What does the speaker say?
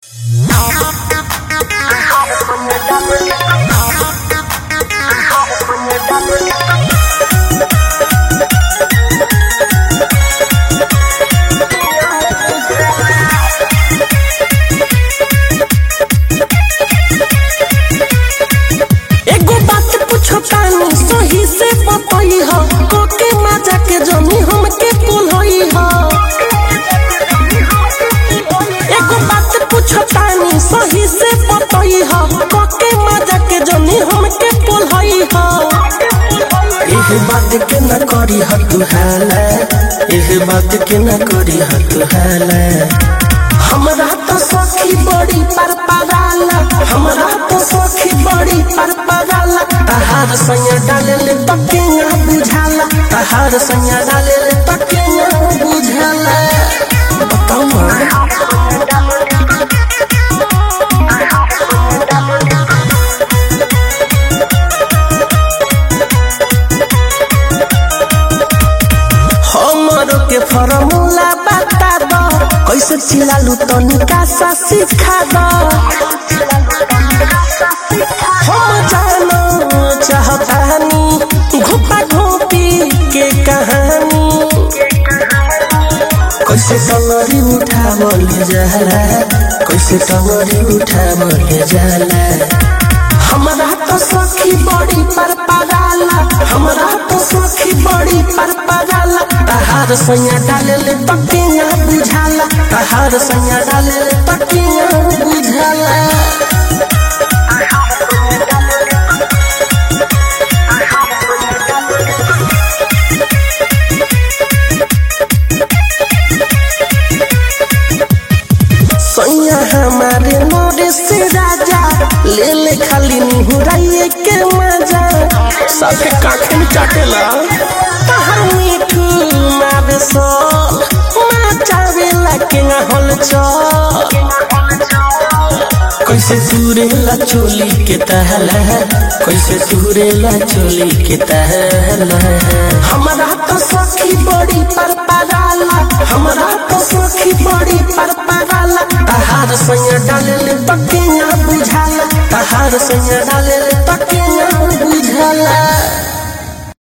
एगो बात पूछो तानी सही से बतई हो कोके मजा के जमी हमके पुलई हो एगो बात पूछो तानी सही से बतई हो कोके मजा के जमी हमके पुलई हो एह बात के न करी ह तू हाला एह बात के न करी ह तू हाला हमरा तो सखी बड़ी पर पगाला हमरा तो सखी बड़ी पर पगाला तहार सैया डाले ले तकिया बुझाला तहार सैया डाले ले तकिया बुझाला बताओ ना हमरो के फॉर्मूला बता दो कैसे चिल्लालू तनिका सा सिखा दो हम जानो चाहतानी घोपा घोपी के कहानी कैसे टंगरी उठावल जाला कैसे टंगरी उठावल जाला हमरा तो सखी बड़ी पर पगाला हमरा तो सखी बड़ी पर पगाला तहार सैया डाले ले तकिया बुझाला तहार सैया डाले ले तकिया बुझाला सैया हमारे मोरे से राजा ले ले खाली निहुराइए के मजा साथे काखे में चाटेला तहर मीठू मारे सो माचावे लगे ना होल चल कैसे तुरेला चोली के तहला कैसे तुरेला चोली के तहला हमरा तो सखी बड़ी पर पगाला हमरा तो सखी बड़ी पर पगाला तहार सैया डाले ले तकिया बुझाला तहार सैया डाले ले